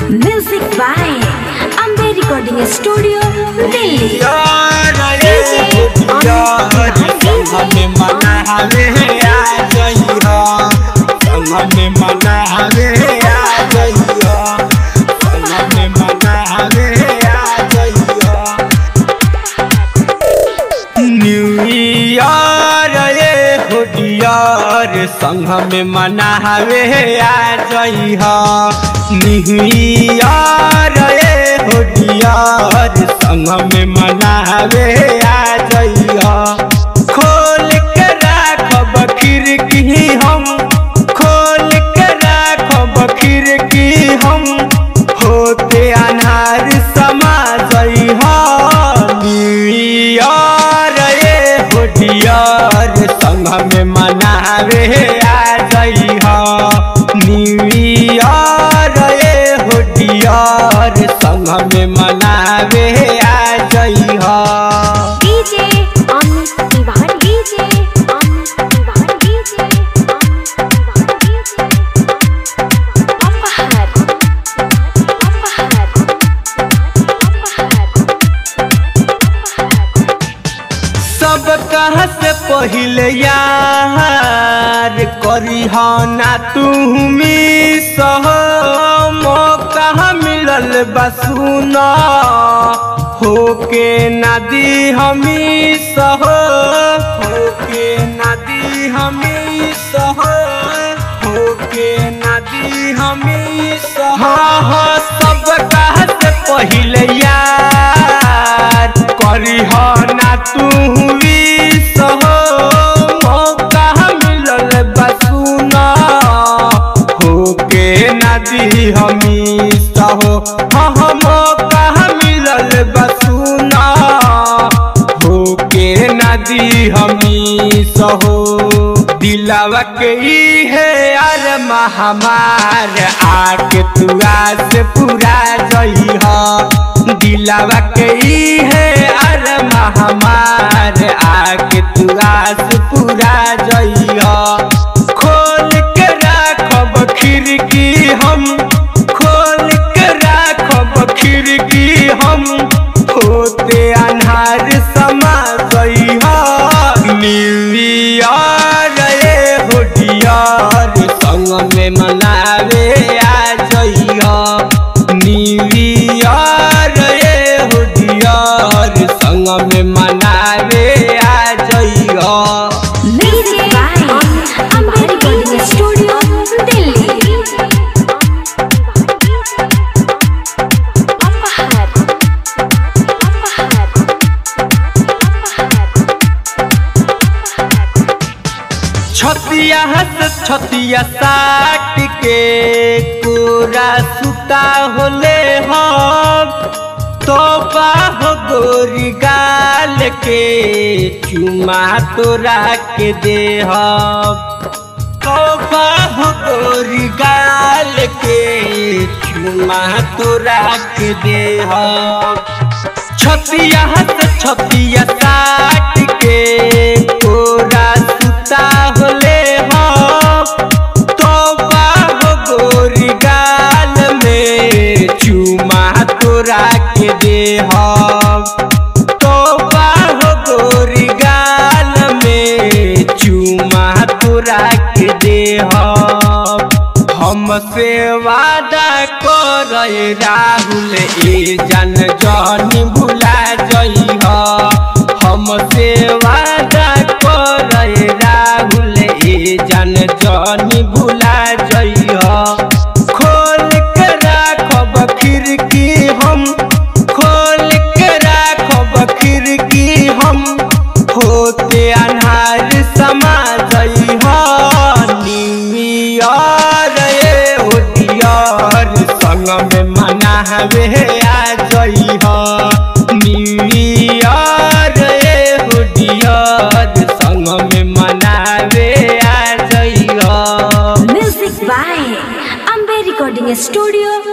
Music by Ambe Recording Studio, Delhi. यार रे यार संग में मनावे आ जइहा संग में मनावे आ जइहा संग में मनावे आ जइहा न्यू ईयर ये होडियर संग में मनावे आ जइहा न्यू ईयर ये होडियर संग में मनावे आ जइहा खोल के राखब खिड़की हम खोल के राखब खिड़की हम होते अनार समा जइहा नियर ये होडियर संग में मनावे आ जइहा नियर ये होडियर संग में मनावे आ जइहा DJ Amit Tiwari. DJ Amit Tiwari. DJ Amit Tiwari. DJ Apahar. Apahar. Apahar. सब कहाँ से पहिले यार करी ना तू मिस मौका मिलल बसुना होके नदी हमी सह होके नदी हमी सह होके नदी हमी सह हाँ हाँ सब कहाँ से पहिले यार करी ना तू सह मौका मिलल बसुना होके नदी हमी सहो हाँ हाँ मौका मिलल बसुना होके नदी हमी सहो दिलावा के ई है यार महामार आके तू आज पूरा जइहा दिलावा के ई है यार महामार आके तू आज पूरा जइहा खोल के राखब खिड़की हम खोल के राखब खिड़की हम होते अन्हार समा जइहा न्यू ईयर ये होडियर संग में मनावे आ जइहा न्यू ईयर ये होडियर संग में मनावे आ जइहा Music by Ambe Recording Studio, Delhi. Apahar. Apahar. छतिया हस छतिया साट के कोरा सुता होले हम तो हो गोरी गाल के चुमा तोरा के दे हम तो हो गोरी गाल के चुमा तोरा के दे हम छतिया हस छतिया साट के कोरा सुता होले हम तो हो गोरी गाल में चुमा तोरा के दे हम तो हो गोरी गाल में चुमा तोरा के दे हम हमसे वादा कर राहुल ए जन जन भुला जइह हमसे वादा कर राहुल ए जन जन भुला जइह खोल के राखब खिड़की हम खोल के राखब खिड़की हम होते अन्हार समा जइहा न्यू ईयर ये होडियर संग में मनावे आ जइहा न्यू ईयर ये होडियर संग में मनावे आ जइहा Music by Ambe Recording Studio,